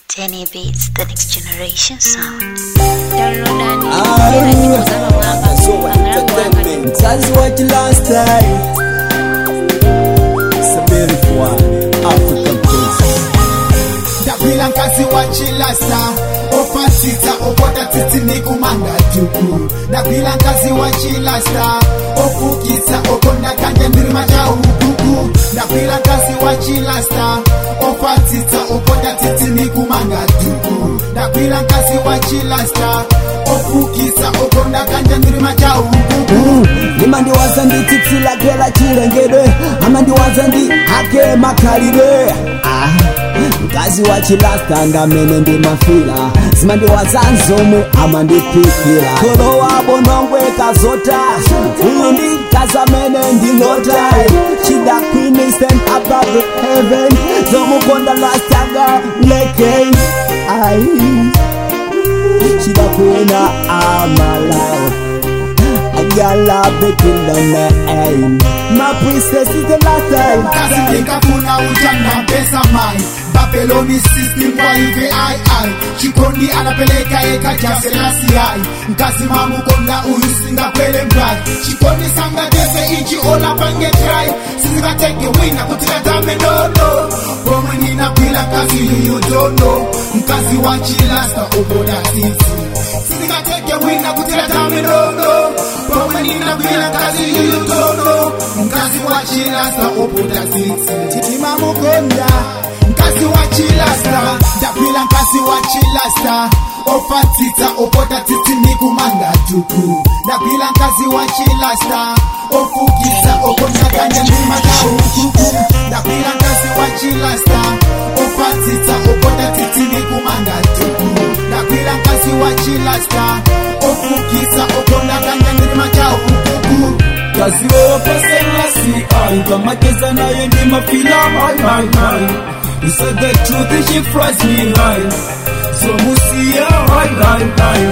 Tenny Beats, the next generation sound. downloadani Ah, era nyimbo za bamwamba so bamulamu wanga entertainment. That's what you last time. It's a beautiful one. African princess. ndabwila nkazi wa chilasa opatita opota titi nikumanga tuku ndabwila nkazi wa chilasa ofukisa okondakanja ndirima ja ukuku ndabwila nkazi wa chilasa opatita opota titi nikumanga tuku ndabwila nkazi wa chilasa ofukisa okondakanja ndirima ja ukuku Nima ndiwaza ndititsilakela chilengedwe ama ndiwaza ndi hake makhalidwe ah. mkazi wa chilasta ndamene ndimafila zima ndiwaza nzomwe ama ndipikira kholo wabo nongweka zota uyu ndi mkazi amene ndingota chida queen stand above the heaven zomukonda lastaga leke ai chida kwina amalayo Yalla between the name My princess is the last time kazi nikafuna ujana pesa mai babeloni system kwa hivi ai ai chikondi anapeleka eka jaselasi ai mkazi mamu konda uyu singa kwele mbrai chikondi sanga dese ichi ola pange try sizikateke wina kutika dame nono pomwe ninapila kazi yuyu dono mkazi wa chilasta uboda sisi sizikateke wina kutika dame nono pomwe ninapila kazi yuyu dono mkazi wa chilasta uboda sisi timamukonda mkazi wa chilasta ndapila mkazi wa chilasta opatita opota titi nikumanga tuku ndapila mkazi wa chilasta ofukisa okondakanya ndima za ukuku ndapila mkazi wa chilasta opatita opota titi nikumanga tuku ndapila mkazi wa chilasta ofukisa okondakanya ndima za ukuku kazi wewe paselasi ai kama kesa naye ndi mafila hai hai hai you said the truth she fries me high so musia hai hai hai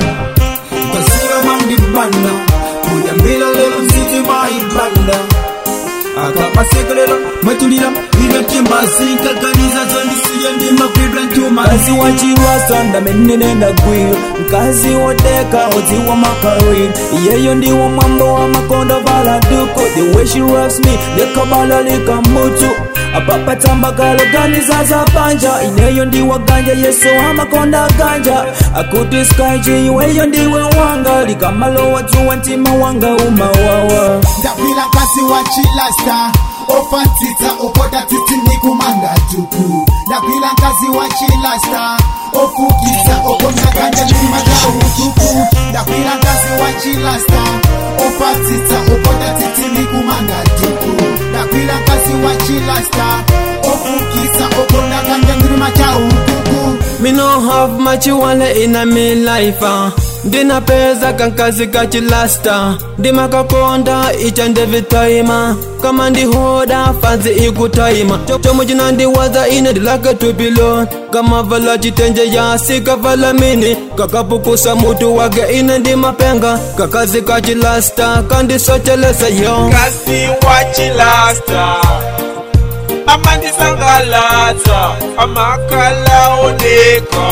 kasira mandi banda kuyambira lero mziti mai banda akapasekelela mwetulira inatimbasinkaganiza zandisiye ndi mafibra ntuma Mkazi wa chirasta ndamenene ndagwira mkazi wodeka odziwa makawiri iyeyo ndiwo mwambo wa makondo valaduko the way she loves me lekabala likamutu apapatamba kaloganiza za panja ineyo ndiwa ganja yesu amakonda ganja akuti skaiji iweyo ndiwe wanga likamalowa dzuwa ntima wanga umawawa ndapila kasi wa chilasta opatita opota titi nikumanga tuku ndapila kazi wa chilasta ofukisa okondakanja ndima za utuku ndapila kazi wa chilasta opatita opota titi nikumanga tuku ndapila kazi wa chilasta ofukisa okondakanja ndima za utuku Me no have much you wanna in a me life uh. Ndina pesa kankazi kachilasta Ndima kakonda each and every time uh. Kama ndi hoda fanzi ikutaima Chomo jina ndi waza ine dilaka tupilo Kama vala chitenje ya sika vala mini Kakapukusa mutu wage ine ndi mapenga Kakazi kachilasta kandi sochelesa yo kasi wachilasta amandisangalatsa amakalaoneka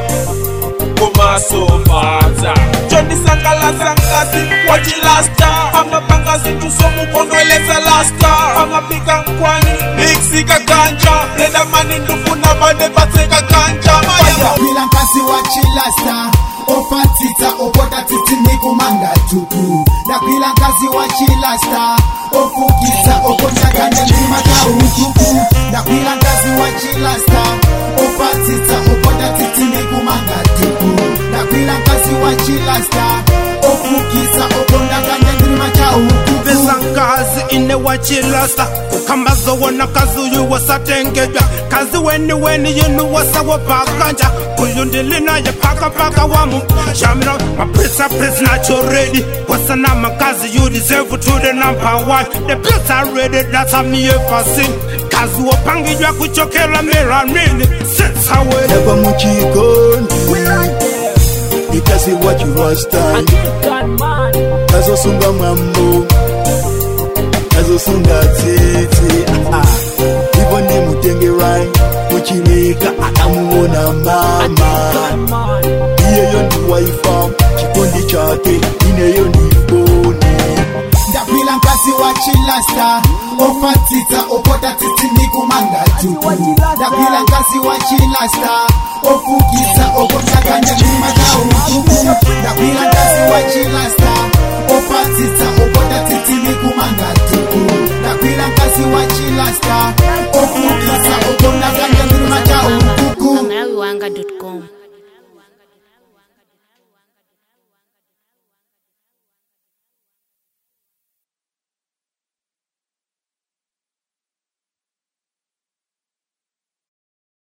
kumasofatsa chondisangalatsa nkasi wachilasta amapangazi tusomukondwelesa lasta amapika nkwani miksika ganja redamani ndufuna vade vatseka ganja maya ndapila nkasi wa chilasta opatita opota titi nikumanga tuku ndapila nkasi wa chilasta ofukisa okondakanja ndima za utuku ndapila nkasi wa chilasta opatita opota titi nikumanga tuku ndapila nkasi wa chilasta ofukisa okondakanja ndima za utuku pesa ngazi ine wachilasta kukambazo wona kazi uyu wasatengedwa kazi weni weni yinu wasawopakanja uyu ndilinaye pakapaka wamu shamira mapesa pesa nacho ready wasana makazi you deserve to the number one the place are ready that's a me ever seen kazi wopangijwa kuchokera miranini sensawe Never muchikondi ikazi wachirasta kazosunga mwambo kazosunga tsitsi ivo ndi mutengerai muchileka akamuona mai laifa chikondi chake ineyo ndiponi ndapila nkazi wa chilasta ofatita opota titi ndikumanga tutu ndapila nkazi wa chilasta ofukisa okotakanya ndima kautuku ndapila nkazi wa chilasta ofatita